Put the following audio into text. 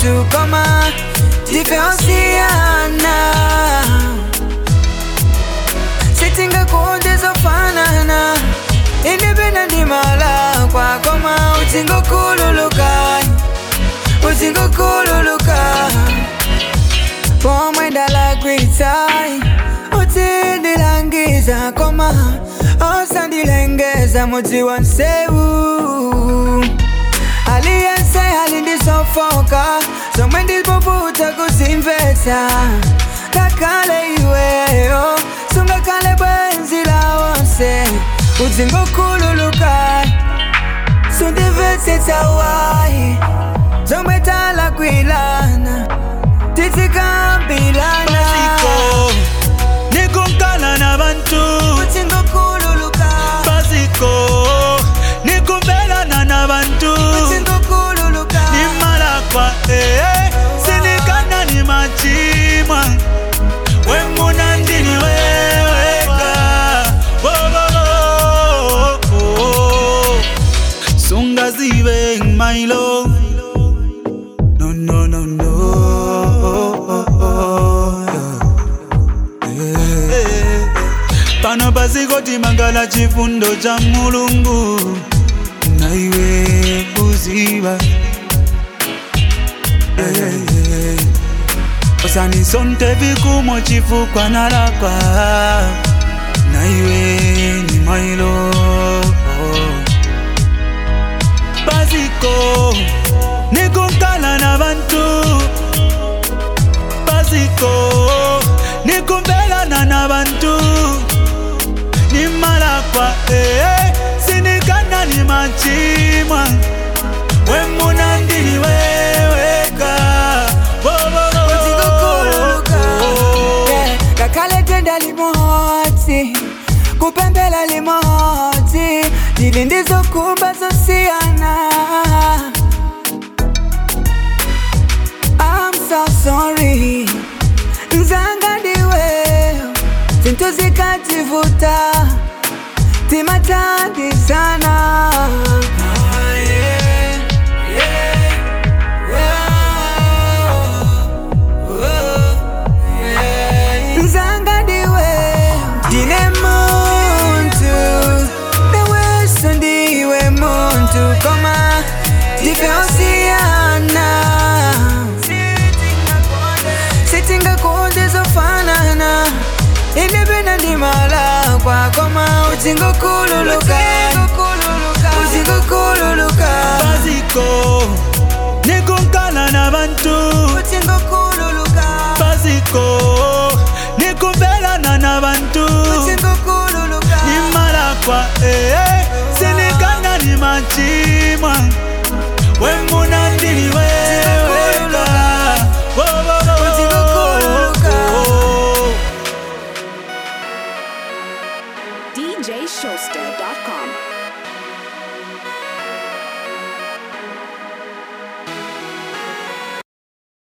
muntu koma tifeosiana sitingakuondezofanana indipenda ndimala kwakoma utingokululuka utingokululuka pomwe ndalagwitai utindilangiza koma osandilengeza mudzi wa nsewu aliyense alindisofoka zomwe ndipoputa kuzimvetsa kakale iweyo sungakale bwenzi lawonse udzingokhululuka sundimvetsetsa wayi zomwe talakwilana tizikambilana Basiko, nikunkala nabantu udzingokhululuka Basiko, nikumbelana nabantu udzingokhululuka nimalakwa eh, sinikana ni machimwa wemuna ndini weweka Oh, oh, oh, oh. sungazibe mailo no no no no Eh, pano pasikoti mangala chifundo cha mulungu naiwe kuziba usanisonte vikumo chifukwa nalakwa naiwe ni mailo basiko nikunkala na bantu basiko nikumbelana na bantu nimalakwa eh, sinikana ni machimwa wemuna ndini weweka Wo, wo, wo, wo, Utingokhululuka. wo. Yeah, ngakhale tenda limodzi kupembela limodzi ndili ndizokhumba zosiyana I'm so sorry nzanga ndiwe zinthu zikativuta timathandizana Ah, yeah, yeah, yeah. nzanga ndiwe ndine muntu naweso ndiwe muntu koma tifeosiyana sitingakuondezofanana indipenda ndimala kwakoma utingokululuka utingokululuka basiko nikunkala na bantu utingokululuka basiko nikumbelana na bantu utingokululuka nimalakwa eh, sinikana ni machimwa wemuna ndini weweka Wo, wo, wo, wo, Utingokhululuka. wo. DJShowster.com.